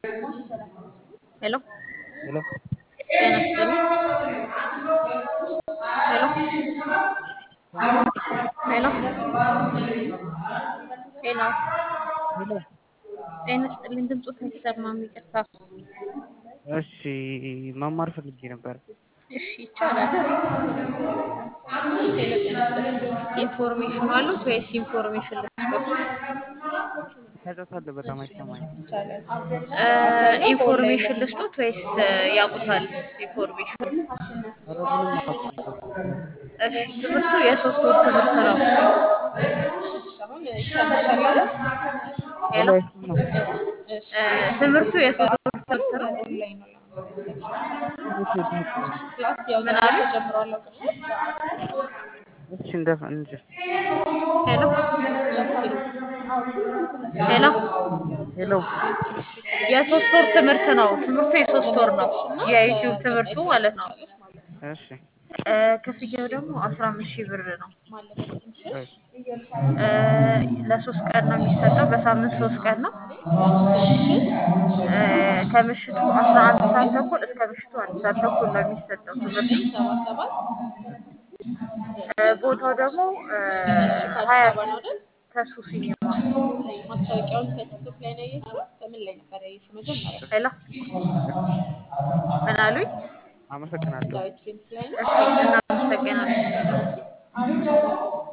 ሄሎ ሄሎ ጤና ይስጥልኝ። ሄሎ ሄሎ ሄሎ ሄሎ ጤና ይስጥልኝ። ድምፆት አይሰማም፣ ይቅርታ። እሺ መማር ፈልጌ ነበር። እሺ ይቻላል። ሄሎ ጤና ይስጥልኝ። ኢንፎርሜሽን አሉት ወይስ ኢንፎርሜሽን ልስጦት? ጫጫታ አለ በጣም አይሰማኝም። እ ኢንፎርሜሽን ልስጦት ወይስ ያውቁታል? ኢንፎርሜሽን ኧረ ምንም አላውቅም። እሺ ትምህርቱ የሶስት ወር ትምህርት ነው። ሄሎ ሄሎ አይሰማም። እ ትምህርቱ የሶስት ወር ትምህርት ነው። እሺ ትምህርት ነው። ምን አሉ? እሺ እንደፍ እንጂ ሄሎ ሄሎ ሄሎ የሶስት ወር ትምህርት ነው። ትምህርቱ የሶስት ወር ነው። የዩቲዩብ ትምህርቱ ማለት ነው። እሺ እ ክፍያው ደግሞ አስራ አምስት ሺህ ብር ነው። እሺ እ ለሶስት ቀን ነው የሚሰጠው። በሳምንት ሶስት ቀን ነው። እ ከምሽቱ አስራ አንድ ሰዓት ተኩል እስከ ምሽቱ አንድ ሰዓት ተኩል ነው የሚሰጠው ትምህርቱ። እ ቦታው ደግሞ እ ሀያት ተሱ ሲኒማ። ማስታወቂያውን ከቲክቶክ ላይ ነው ያየሽው? በምን ላይ ነበር ያየሽው? መጀመሪያ ሄሎ ምን አሉኝ? አመሰግናለሁ። ዳዊት ፊልምስ ላይ ነው። እሺ እናመሰግናለን።